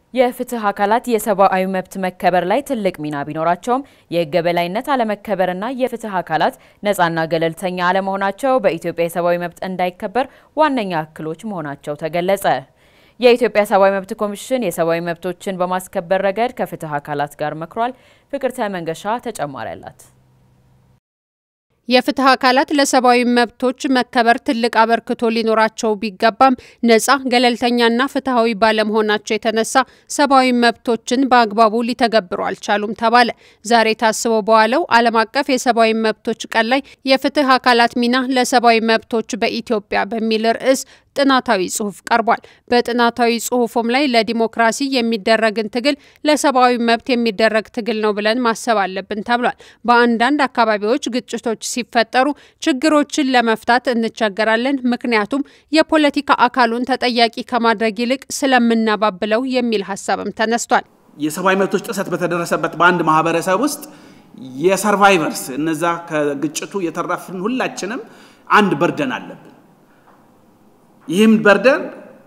የፍትህ አካላት የሰብአዊ መብት መከበር ላይ ትልቅ ሚና ቢኖራቸውም የህግ የበላይነት አለመከበርና የፍትህ አካላት ነፃና ገለልተኛ አለመሆናቸው በኢትዮጵያ የሰብአዊ መብት እንዳይከበር ዋነኛ እክሎች መሆናቸው ተገለጸ። የኢትዮጵያ ሰብአዊ መብት ኮሚሽን የሰብአዊ መብቶችን በማስከበር ረገድ ከፍትህ አካላት ጋር መክሯል። ፍቅርተ መንገሻ ተጨማሪ አላት። የፍትህ አካላት ለሰብአዊ መብቶች መከበር ትልቅ አበርክቶ ሊኖራቸው ቢገባም ነጻ ገለልተኛና ፍትሐዊ ባለመሆናቸው የተነሳ ሰብአዊ መብቶችን በአግባቡ ሊተገብሩ አልቻሉም ተባለ። ዛሬ ታስበው በዋለው ዓለም አቀፍ የሰብአዊ መብቶች ቀን ላይ የፍትህ አካላት ሚና ለሰብአዊ መብቶች በኢትዮጵያ በሚል ርዕስ ጥናታዊ ጽሁፍ ቀርቧል። በጥናታዊ ጽሁፉም ላይ ለዲሞክራሲ የሚደረግን ትግል ለሰብአዊ መብት የሚደረግ ትግል ነው ብለን ማሰብ አለብን ተብሏል። በአንዳንድ አካባቢዎች ግጭቶች ሲፈጠሩ ችግሮችን ለመፍታት እንቸገራለን፣ ምክንያቱም የፖለቲካ አካሉን ተጠያቂ ከማድረግ ይልቅ ስለምናባብለው የሚል ሀሳብም ተነስቷል። የሰብአዊ መብቶች ጥሰት በተደረሰበት በአንድ ማህበረሰብ ውስጥ የሰርቫይቨርስ እነዛ ከግጭቱ የተረፍን ሁላችንም አንድ በርደን አለብን። ይህም በርደን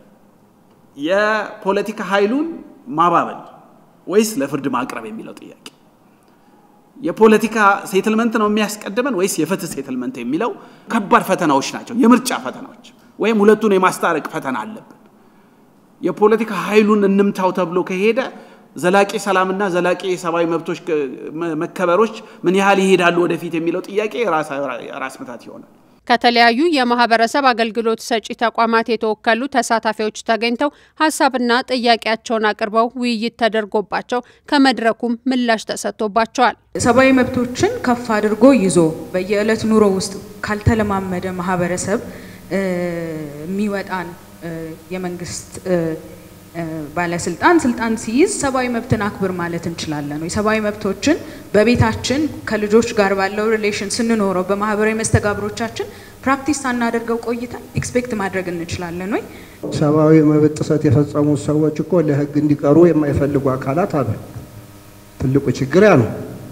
የፖለቲካ ኃይሉን ማባበል ወይስ ለፍርድ ማቅረብ የሚለው ጥያቄ፣ የፖለቲካ ሴትልመንት ነው የሚያስቀድመን ወይስ የፍትህ ሴትልመንት የሚለው ከባድ ፈተናዎች ናቸው። የምርጫ ፈተናዎች ወይም ሁለቱን የማስታረቅ ፈተና አለብን። የፖለቲካ ኃይሉን እንምታው ተብሎ ከሄደ ዘላቂ ሰላምና ዘላቂ የሰብአዊ መብቶች መከበሮች ምን ያህል ይሄዳሉ ወደፊት የሚለው ጥያቄ ራስ ምታት ይሆናል። ከተለያዩ የማህበረሰብ አገልግሎት ሰጪ ተቋማት የተወከሉ ተሳታፊዎች ተገኝተው ሀሳብና ጥያቄያቸውን አቅርበው ውይይት ተደርጎባቸው ከመድረኩም ምላሽ ተሰጥቶባቸዋል። ሰብአዊ መብቶችን ከፍ አድርጎ ይዞ በየዕለት ኑሮ ውስጥ ካልተለማመደ ማህበረሰብ የሚወጣን የመንግስት ባለስልጣን ስልጣን ሲይዝ ሰብአዊ መብትን አክብር ማለት እንችላለን ወይ? ሰብአዊ መብቶችን በቤታችን ከልጆች ጋር ባለው ሪሌሽን ስንኖረው በማህበራዊ መስተጋብሮቻችን ፕራክቲስ ሳናደርገው ቆይተን ኤክስፔክት ማድረግ እንችላለን ወይ? ሰብአዊ መብት ጥሰት የፈጸሙ ሰዎች እኮ ለህግ እንዲቀሩ የማይፈልጉ አካላት አሉ። ትልቁ ችግር ያ ነው።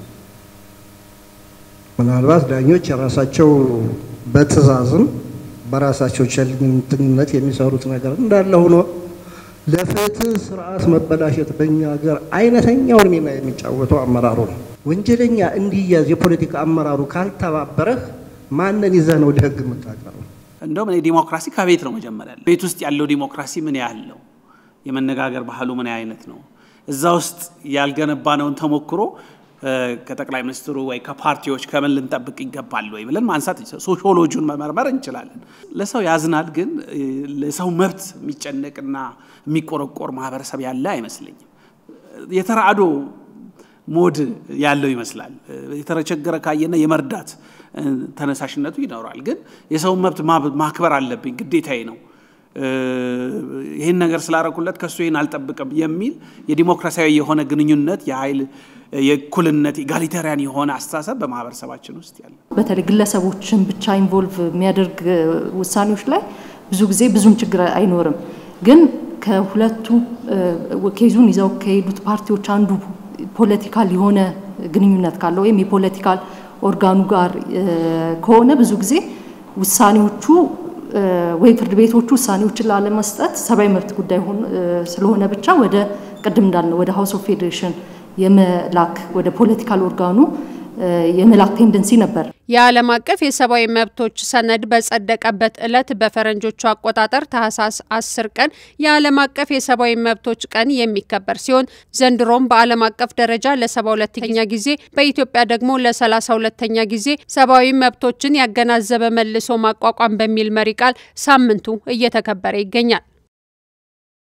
ምናልባት ዳኞች የራሳቸው በትዕዛዝም በራሳቸው ቸልተኝነት የሚሰሩት ነገር እንዳለ ሆኖ ለፍትህ ስርዓት መበላሸት በእኛ ሀገር አይነተኛውን ሚና የሚጫወተው አመራሩ ነው። ወንጀለኛ እንዲያዝ የፖለቲካ አመራሩ ካልተባበረህ ማንን ይዘህ ነው ለህግ የምታቀርበው? እንደውም እኔ ዲሞክራሲ ከቤት ነው መጀመሪያ። ቤት ውስጥ ያለው ዲሞክራሲ ምን ያህል ነው? የመነጋገር ባህሉ ምን አይነት ነው? እዛ ውስጥ ያልገነባነውን ተሞክሮ ከጠቅላይ ሚኒስትሩ ወይ ከፓርቲዎች ከምን ልንጠብቅ ይገባል ወይ ብለን ማንሳት ሶሺዮሎጂውን መመርመር እንችላለን። ለሰው ያዝናል፣ ግን ለሰው መብት የሚጨነቅና የሚቆረቆር ማህበረሰብ ያለ አይመስለኝም። የተራድኦ ሞድ ያለው ይመስላል። የተቸገረ ካየና የመርዳት ተነሳሽነቱ ይኖራል። ግን የሰውን መብት ማክበር አለብኝ ግዴታዬ ነው ይህን ነገር ስላረኩለት ከሱ ይህን አልጠብቅም የሚል የዲሞክራሲያዊ የሆነ ግንኙነት የኃይል የእኩልነት ኢጋሊታሪያን የሆነ አስተሳሰብ በማህበረሰባችን ውስጥ ያለ በተለይ ግለሰቦችን ብቻ ኢንቮልቭ የሚያደርግ ውሳኔዎች ላይ ብዙ ጊዜ ብዙም ችግር አይኖርም። ግን ከሁለቱ ኬዙን ይዘው ከሄዱት ፓርቲዎች አንዱ ፖለቲካል የሆነ ግንኙነት ካለው ወይም የፖለቲካል ኦርጋኑ ጋር ከሆነ ብዙ ጊዜ ውሳኔዎቹ ወይ ፍርድ ቤቶቹ ውሳኔዎችን ላለመስጠት ሰብአዊ መብት ጉዳይ ስለሆነ ብቻ ወደ ቅድም እንዳልነው ወደ ሀውስ ኦፍ ፌዴሬሽን የመላክ ወደ ፖለቲካል ኦርጋኑ የመላክ ቴንደንሲ ነበር። የዓለም አቀፍ የሰብአዊ መብቶች ሰነድ በጸደቀበት ዕለት በፈረንጆቹ አቆጣጠር ታህሳስ 10 ቀን የዓለም አቀፍ የሰብአዊ መብቶች ቀን የሚከበር ሲሆን ዘንድሮም በዓለም አቀፍ ደረጃ ለ72ኛ ጊዜ በኢትዮጵያ ደግሞ ለ32ኛ ጊዜ ሰብአዊ መብቶችን ያገናዘበ መልሶ ማቋቋም በሚል መሪ ቃል ሳምንቱ እየተከበረ ይገኛል።